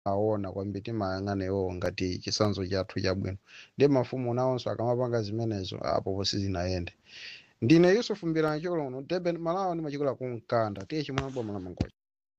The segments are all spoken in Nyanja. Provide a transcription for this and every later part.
aona kwambiri timayang'ana iwowo ngati chitsanzo chathu chabwino ndi mafumu nawonso akamapanga zimenezo apo sizinayende ndine yusufu mbirani chokolo uno durban malawi ndimachikola ku mkanda tiye chimwe boma la mangoja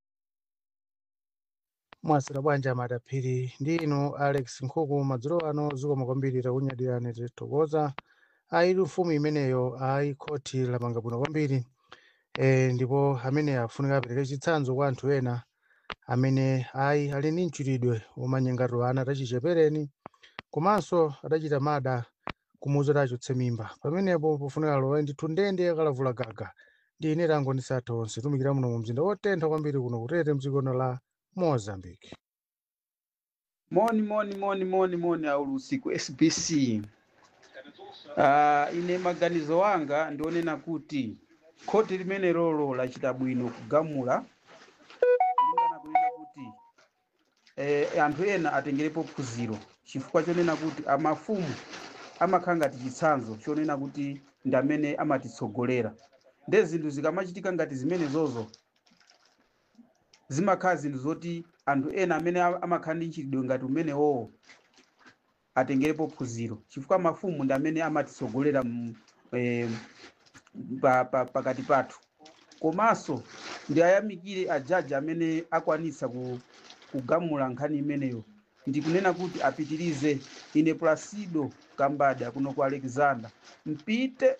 mwasira bwanja madaphiri ndi inu alex nkhuku madzulo ano zikoma kwambiri takunyadirani titokoza aili mfumu imeneyo ayi khoti lamanga bwino kwambiri e, ndipo amene afunika apereke chitsanzo kwa anthu ena amene ayi ali ndi mchitidwe womanyengato ana atachichepereni komanso adachita mada kumuwuza kuti achotse mimba pamenepo pofunika lowe ndithu ndende akalavula gaga ndi ine tango ndisatha onse tumikira muno mu mzinda wotentha kwambiri kuno kutete mdzikono la mozambique moni moni moni moni moni aulusi ku sbc uh, ine maganizo wanga ndionena kuti khoti limene lolo lachita bwino kugamula kulingana kunena kuti eh, anthu ena atengerepo phunziro chifukwa chonena kuti amafumu amakhala ngati chitsanzo chonena kuti ndi amene amatitsogolera nde zinthu zikamachitika ngati zimenezozo zimakhala zinthu zoti anthu ena amene a- amakhala ndi mchitidwe ngati umenewowo atengerepo phunziro chifukwa mafumu ndi amene amatitsogolera mu- eh, pa- pa- pakati pathu komanso ndi ayamikire ajaji amene akwanitsa ku- kugamula nkhani imeneyo ndikunena kuti apitirize ine placido kambada kuno ku alexander mpite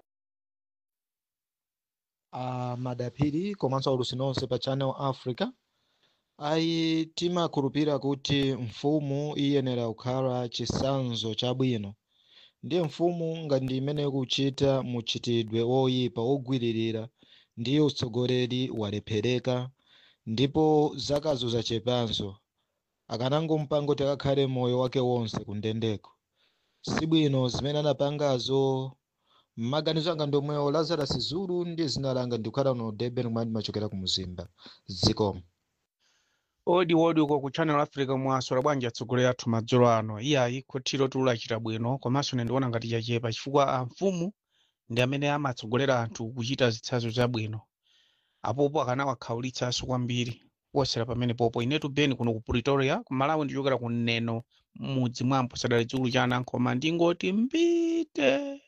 a madaphiri komanso aulusi nonse pa channel africa ayi timakhulupirira kuti mfumu iyenera kukhala chitsanzo chabwino ndiye mfumu ngati ndi imene ikuchita muchitidwe woyipa wogwiririra ndiye utsogoleri walephereka ndipo zakazo zachepanso akanangomupanga kuti akakhale moyo wake wonse kundendeko sibwino zimene anapangazo mmaganizo anga ndomwewo lazarus zulu ndi zina langa ndikukhala no durban kumene ndimachokera ku muzimba zikomo odi odi uko ku channel africa mwasora bwanji atsogoleri athu madzulo ano iyayi khotiro tulachita bwino komanso ine ndiona ngati chachepa chifukwa amfumu ndi amene amatsogolera anthu kuchita zitsanzo zabwino apopo akanawakhaulitsanso kwambiri kuposera pamene popo inetu beni kuno ku pretoria ku malawi ndichokera ku neno mudzi mwa mposadali chikulu cha anankhoma ndingoti mbite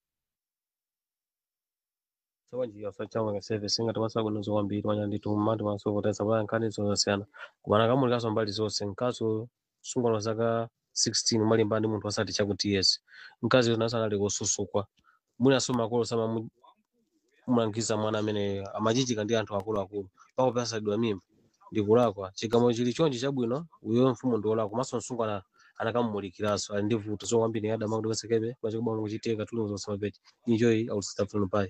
sawanjika sachama service ngati masakunozo kwambiri manya ndithu mmati masokotesa kwa nkhani zosiyana kumana kamulikanso mbali zonse mkazi sungano zaka 16 umalimba ndi munthu asati chakuti yes mkazi yona sanali kususukwa mwinaso makolo sama mulangiza mwana amene amachichika ndi anthu akuluakulu pako pasadwa mimba ndikulakwa chigamo chili chonchi chabwino uyo mfumu ndiolakwa komanso msungano anakamulikiranso ali ndi vuto so kwambiri adama kuti kasekepe pachikubanga kuchitika tulungu zonse mapeti injoyi aulisitafuna pai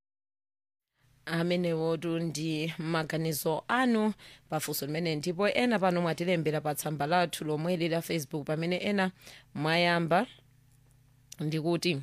amenewotu ndi maganizo anu pafunso limene ndipo ena pano mwatilembera pa tsamba lathu lomweli la facebook pamene ena mwayamba ndikuti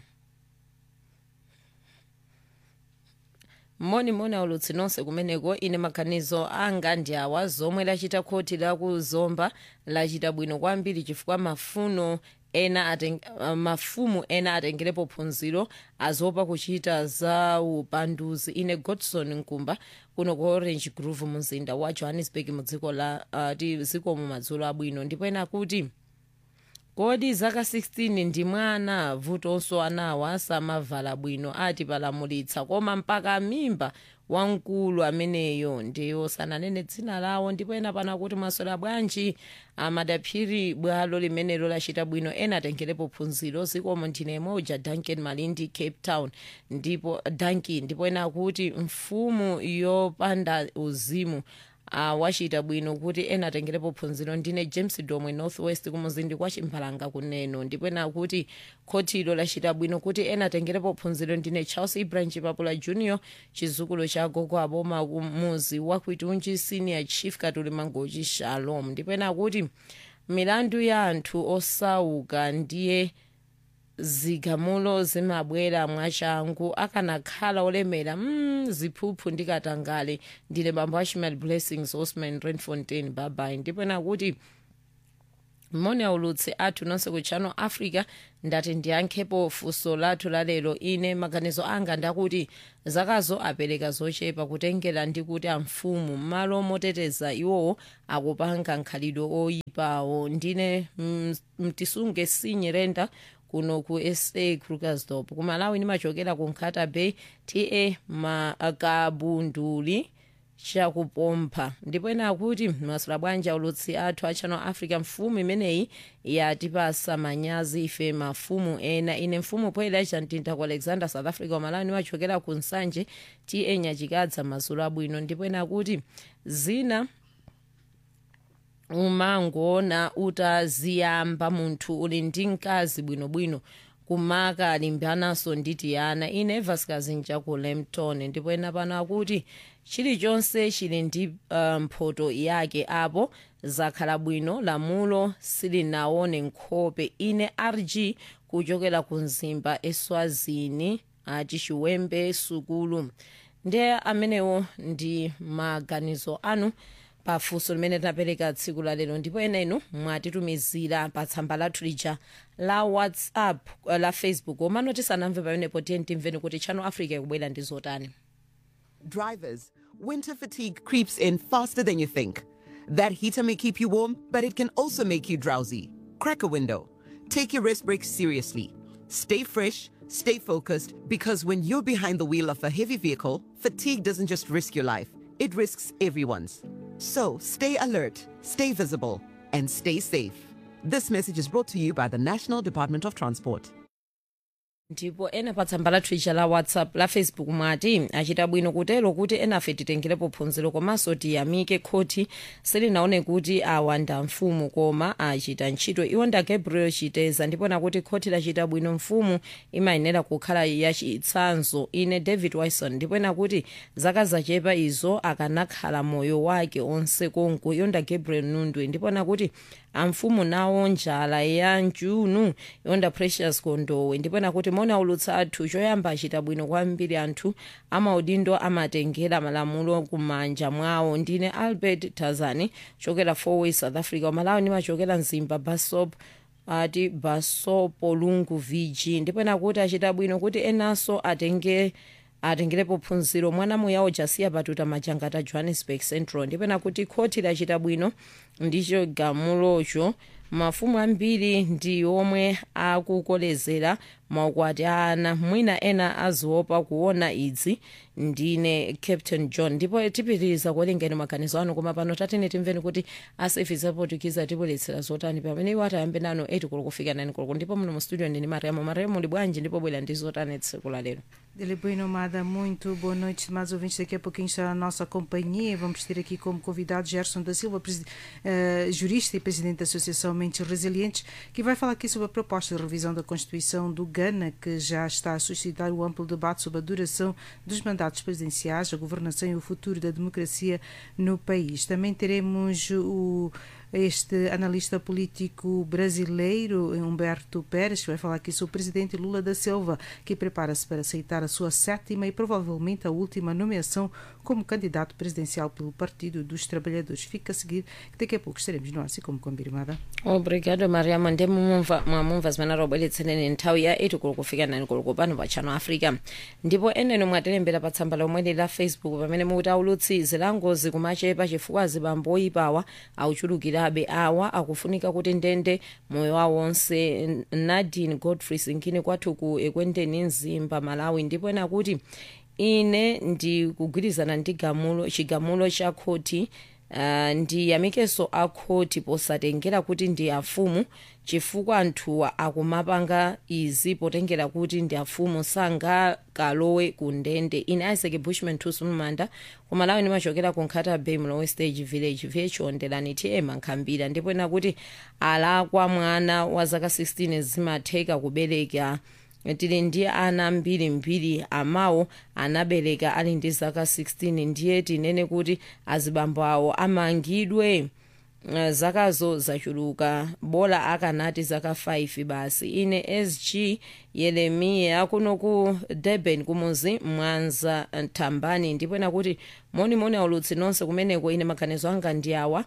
moni aulutsi nonse kumeneko ine maganizo anga ndi awa zomwe lachita khoti lakuzomba lachita bwino kwambiri chifukwa mafuno ena ateng, uh, mafumu ena atengerepo phunziro azopa kuchita za upanduzi ine godson nkumba kuno ku orange grove mumzinda wa johannesburg mu dziko la uh, ti zikomo madzulo abwino ndipo ena kuti kodi zaka 16 ndi mwana vutonso anawa samavala bwino ati palamulitsa koma mpaka mimba wamkulu ameneyo ndiyo sananene dzina lawo ndipo ena pana kuti mwaswera bwanji amadaphiri bwalo limenelo lachita bwino ena atengerepo phunziro zikomo ndine moja duncan malindi cape town ndipo danki ndipo ena kuti mfumu yopanda uzimu uh, wachita bwino kuti ena atengerepo phunziro ndine james domwe northwest kumuzindi kwa chimphalanga kuneno ndipo ena kuti khotilo lachita bwino kuti ena atengerepo phunziro ndine charles ibrahim chipapula junior chizukulu cha gogo aboma kumuzi wa kwitunji senior chief katuli mangochi shalom ndipo ena kuti milandu ya anthu osauka ndiye zigamulo zimabwera mwachangu akanakhala olemera mm, ziphuphu ndikatangale ndine bambo ashmal blessings osman renfontain babai ndipo nakuti moni aulutsi athu nonse ku channel africa ndati ndiyankhepo funso lathu lalero ine maganizo anga ndakuti zakazo apereka zochepa kutengera ndi kuti amfumu m'malo moteteza iwowo akupanga nkhalidwe oyipawo ndine mm, mtisunge sinyerenda kuno ku sa krugersdorp ku malawi nimachokera ku nkhata bay ta makabunduli chakupompha ndipo ena akuti masula bwanji aulutsi athu a channel africa mfumu imeneyi yatipasa manyazi ife mafumu ena ine mfumu poyera chamtinta ku alexander south africa wamalawi nimachokera ku nsanje ta nyachikadza mazulu abwino ndipo ena akuti zina umangoona utaziyamba munthu uli ndi mkazi bwinobwino kumaka alimbanaso ndi tiyana ine vasikazi nchaku lempton ndipo ena pano akuti chilichonse chili ndi uh, mphoto yake apo zakhala bwino lamulo silinaone nkhope ine rg kuchokera ku mzimba eswazini achichiwembe sukulu ndiye amenewo ndi maganizo anu pafunso limene tinapereka tsiku la lero ndipo ena inu mwatitumizira pa tsamba lathu lija la whatsapp uh, la facebook omano tisanamve pamenepo tiye timveni kuti channel africa ikubwera ndi zotani Drivers, winter fatigue creeps in faster than you think. That heater may keep you warm, but it can also make you drowsy. Crack a window. Take your rest break seriously. Stay fresh, stay focused, because when you're behind the wheel of a heavy vehicle, fatigue doesn't just risk your life, it risks everyone's. So stay alert, stay visible, and stay safe. This message is brought to you by the National Department of Transport. ndipo ena pa tsamba lathu ija la whatsapp la facebook mwati achita bwino kutero kuti enafe titengerepo phunziro komanso tiyamike khoti silinaone kuti awa nda mfumu koma achita ntchito iwo nda gabriel chiteza ndipo nakuti khoti lachita bwino mfumu imayenera kukhala yachitsanzo ine david wilson ndipo nakuti zaka zachepa izo akanakhala moyo wake onse konko iyo nda gabriel nundwe ndipo nakuti amfumu nawo njala ya njunu yonda precious kondowe ndipo nakuti mona ulutsa athu choyamba achita bwino kwambiri anthu amaudindo amatengera malamulo kumanja mwawo ndine albert tazani chokera fourway south africa umalawi nimachokera mzimba basop ati basopo lungu vg ndipo nakuti achita bwino kuti enanso atenge atengerepo phunziro mwana muyawo jasiya patuta majangata johannesburg central ndipo nakuti khoti lachita bwino ndicho gamulocho mafumu ambiri ndi omwe akukolezera maukwati a ana mwina ena aziopa kuona idzi ndine captain john ndipo tipitiriza kuwerengeni maganizo anu koma pano tatene timveni kuti asefizi apotukiza tibweretsera zotani pamene iwo atayambe nano 8 koloko kufika 9 koloko ndipo muno mu studio ndini mariamo mariamo muli bwanji ndipo bwera ndi zotani tsiku la lero Dele Boa Nomada, muito boa noite, mais ouvintes. Daqui a pouquinho está a nossa companhia. Vamos ter aqui como convidado Gerson da Silva, presi- eh, jurista e presidente da Associação Mentes Resilientes, que vai falar aqui sobre a proposta de revisão da Constituição do Ghana, que já está a suscitar o amplo debate sobre a duração dos mandatos presidenciais, a governação e o futuro da democracia no país. Também teremos o este analista político brasileiro, Humberto Pérez, que vai falar aqui sobre o presidente Lula da Silva, que prepara-se para aceitar a sua sétima e provavelmente a última nomeação como candidato presidencial pelo Partido dos Trabalhadores. Fica a seguir, que daqui a pouco estaremos no ar, assim como combinado. obrigado mariamo ndi mumumva mwamumva zimene robweretseneni nthawi ya 8 koloko kufika 9 koloko pano pa channel africa ndipo eneno mwatilembera pa tsamba lomweli la facebook pamene mukuti aulutsi zilangozi kumachepa chifukwa zibambo oyipawa auchulukirabe awa akufunika kuti ndende moyo wawo onse nadine godfrey sinkini kwathu ku ekwendeni mzimba malawi ndipo ena kuti ine ndikugwirizana ndi gamulo chigamulo cha khoti Uh, ndiyamikeso akhoti posatengera kuti ndi afumu chifukwa anthuwa akumapanga izi potengera kuti ndi afumu sangakalowe ku ndende ine isaac bushman tusumumanda kumalawi ndimachokera ku nkhata bay mlowe stage village vyechondelani tm nkhambira ndipo ena kuti alakwa mwana wa zaka 16 zimatheka kubereka tili ndi ana mbirimbiri amawo anabereka ali ndi zaka 16 ndiye tinene kuti azibambo awo amangidwe uh, zakazo zachuluka bola akanati zaka 5 basi ine sg yeremiya kuno ku durban kumuzi mwanza thambani ndipo ena kuti monimoni aulutsi nonse kumeneko ine maganizo anga ndi awa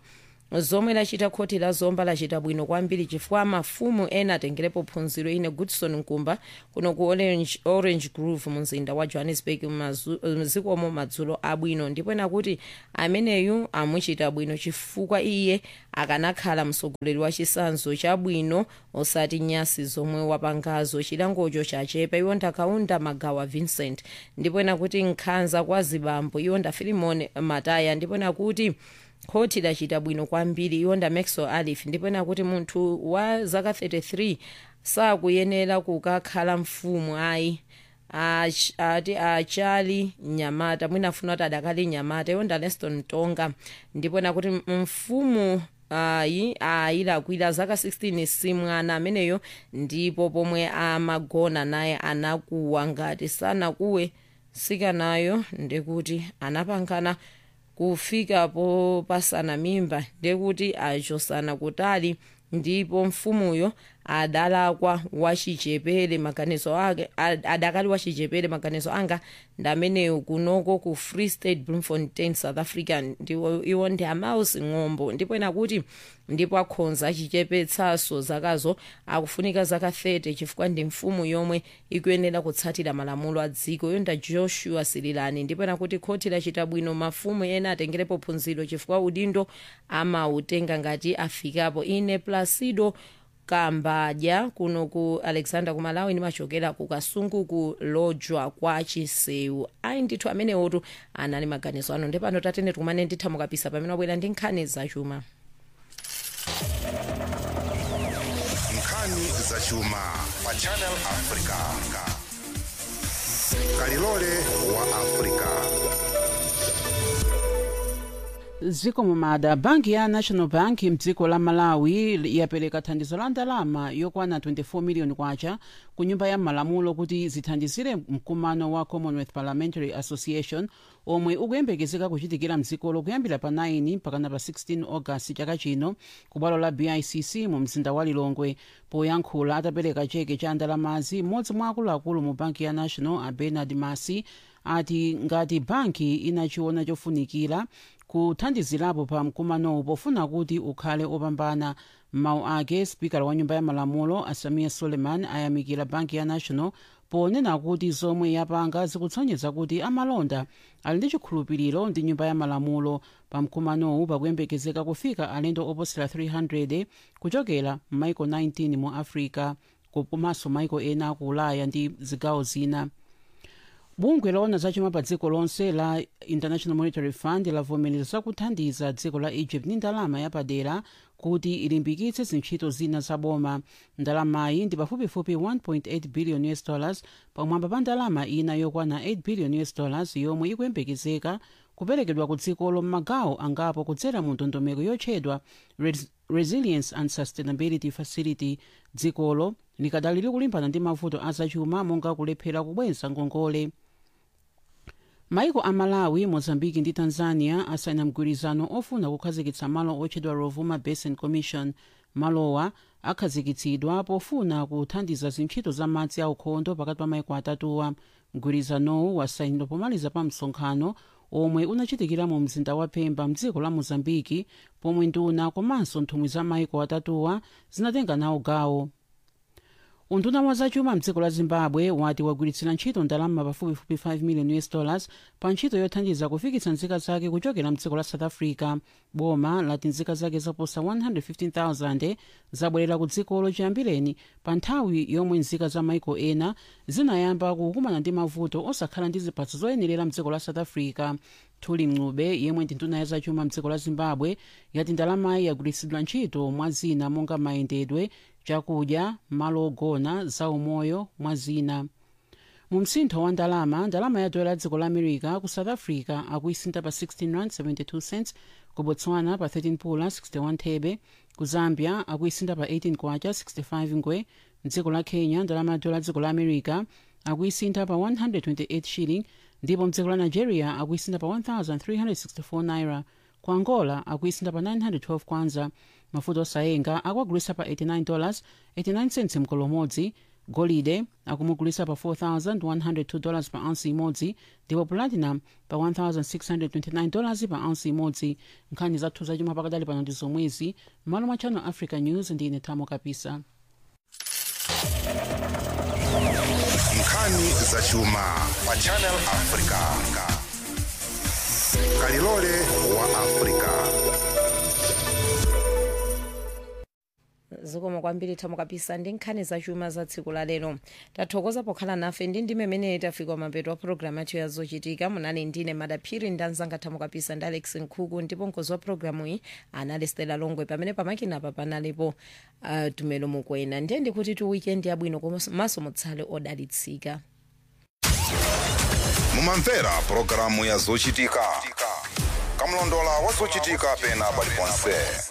zomwe lachita khoti la zomba lachita bwino kwambiri chifukwa mafumu ena atengerepo phunziro ine goodson nkumba kuno ku orange, orange grove mu mzinda wa johannesburg mazu- mzikomo madzulo abwino ndipo ena kuti ameneyu amuchita bwino chifukwa iye akanakhala mtsogoleri wa chisanzo chabwino osati nyasi zomwe wapangazo chilangocho chachepa iwo ndakaunda magawa vincent ndipo ena kuti nkhanza kwa zibambo iwo nda filimon mataya ndipo ena kuti khoti lachita bwino kwambiri iwo nda maxwell alif ndipo ena kuti munthu wa zaka 33 sakuyenera kukakhala mfumu ayi Ach- ati achali nyamata mwina afuna kuti adakali nyamata iwo nda leston tonga ndipo ena kuti mfumu ayi ayilakwira zaka 16 simwana ameneyo ndipo pomwe amagona naye anakuwa ngati sanakuwe sikanayo ndikuti anapangana kufika popasana mimba ndekuti achosana kutali ndipo mfumuyo adalakwa wachichepere maganizo ake ad- adakali wachichepere maganizo anga ndameneyo kunoko ku free state bloemfontein south africa ndiwo iwo ndi amaus ng'ombo ndipo ena kuti ndipo akhonza achichepetsaso zakazo akufunika zaka 30 chifukwa ndi mfumu yomwe ikuyenera kutsatira malamulo a dziko yonda joshua sirilani ndipo ena kuti khoti lachita bwino mafumu ena atengerepo phunziro chifukwa udindo amautenga ngati afikapo ine placido kambadya kuno ku alexander kumalawi nimachokera ku kasungu ku lojwa kwa chisewu ayi ndithu amenewotu anali maganizo ano ndepano tatene tikumane nditha mukapisa pamene wabwera ndi nkhani zachuma nkhani zachuma pa channel africa kalilole wa africa ziko mumada banki ya national bank mdziko la malawi yapereka thandizo la ndalama yokwana 24 miliyoni kwacha ku nyumba ya malamulo kuti zithandizire mkumano wa commonwealth parliamentary association omwe ukuyembekezeka kuchitikira mdzikolo kuyambira pa 9 mpakana pa 16 agasti chaka chino ku bwalo la bicc mu mzinda wa lilongwe poyankhula atapereka cheke cha ndalamazi mmodzi mwa akuluakulu mu banki ya national a bernard masi ati ngati banki inachiona chofunikira kuthandizirapo pa mkumanowu pofuna kuti ukhale opambana mawu ake spikala wa nyumba ya malamulo asamiya suleiman ayamikira banki ya national ponena kuti zomwe yapanga zikutsonyeza kuti amalonda ali ndi chikhulupiriro ndi nyumba ya malamulo pa mkumanowu pakuyembekezeka kufika alendo oposera 300 kuchokera m'maiko 19 mu africa komanso maiko ena aku ulaya ndi zigawo zina bungwe loona zachuma pa dziko lonse la international monetary fund lavomereza kuthandiza dziko la egypt ndi ndalama yapadera kuti ilimbikitse zintchito zina zaboma ndalamayi ndi pafupifupi 1.8 billion us dollars pamwamba pa ndalama ina yokwana 8 billion us dollars yomwe ikuyembekezeka kuperekedwa ku dzikolo m'magawo angapo kudzera mu ndondomeko yotchedwa Res resilience and sustainability facility dzikolo likadali likulimbana ndi mavuto azachuma monga kulephera kubweza ngongole maiko a malawi mozambiki ndi tanzania asayina mgwirizano ofuna kukhazikitsa malo otchedwa rovuma basin commission malowa akhazikitsidwa pofuna kuthandiza zintchito za madzi aukhondo pakati pa maiko atatuwa mgwirizanowu wasayinidwa pomaliza pa msonkhano omwe unachitikira mu mzinda wa pemba mdziko la mozambiki pomwe nduna komanso nthumwi za maiko atatuwa zinatenga nawo gawo unduna wa zachuma mdziko la zimbabwe wati wagwiritsira ntchito ndalama pafupifupi 5 million us dollars pa ntchito yothandiza kufikitsa nzika zake kuchokera mdziko la south africa boma lati nzika zake zoposa 115000 zabwerera ku dzikolo chiyambireni pa nthawi yomwe nzika za maiko ena zinayamba kukumana ndi mavuto osakhala ndi ziphatso zoyenerera mdziko la south africa thuli mng'ube yemwe ndi nduna ya zachuma mdziko la zimbabwe yati ndalamayi yagwiritsidwa ntchito mwa zina monga mayendedwe chakudya malo ogona zaumoyo mwa zina mu msintho wa ndalama ndalama ya dola ya dziko la america ku south africa akuisintha pa 16 rand 72 cents ku botswana pa 13 pula 61 thebe ku zambia akuisintha pa 18 kwacha 65 ngwe mdziko la kenya ndalama ya dola ya dziko la america akuisintha pa 128 shilling ndipo mdziko la nigeria akuisintha pa 1364 naira ku angola akuisintha pa 912 kwanza mafuta osayenga akuagulitsa pa 89 dollars 89 cents mkolo umodzi golide akumugulisa pa 4102 dollars pa ounce imodzi ndipo platinum pa 1629 dollars pa ounce imodzi nkhani zathu zachuma pakadali pano ndi zomwezi m'malo mwa channel africa news ndine thamo kapisa nkhani zachuma pa channel africa kalilole wa africa zikomo kwambiri thamo kapisa ndi nkhani zachuma za tsiku la lero tathokoza pokhala nafe ndi ndime imene tafika mapeto a programu yathu ya zochitika munali ndine madaphiri ndi anzanga thamo kapisa ndi alex nkhuku ndipo mkozi wa programu iyi anali stela longwe pamene pamakinapa panalipo uh, tumelo mukwena ndiye ndikuti tu weekend yabwino komanso mutsale odalitsika mumamvera pulogalamu ya zochitika kamlondola wa zochitika pena paliponse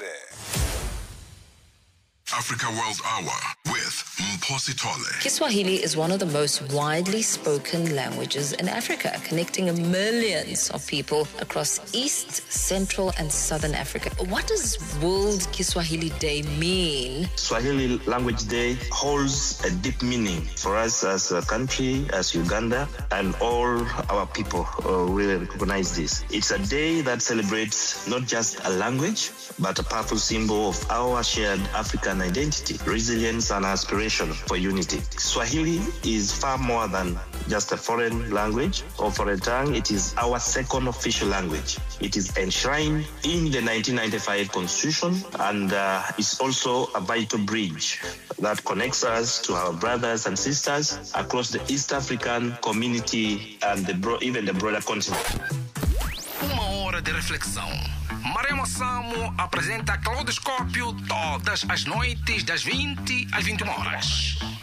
Africa World Hour with Mposi Tole. Kiswahili is one of the most widely spoken languages in Africa, connecting millions of people across East, Central, and Southern Africa. What does World Kiswahili Day mean? Swahili Language Day holds a deep meaning for us as a country, as Uganda, and all our people uh, really recognize this. It's a day that celebrates not just a language, but a powerful symbol of our shared African identity, resilience, and aspiration for unity. Swahili is far more than just a foreign language or foreign tongue. It is our second official language. It is enshrined in the 1995 Constitution and uh, is also a vital bridge that connects us to our brothers and sisters across the East African community and the bro- even the broader continent. Uma hora de reflexão. Maremo Samo apresenta Claudoscópio todas as noites das 20 às 21 horas.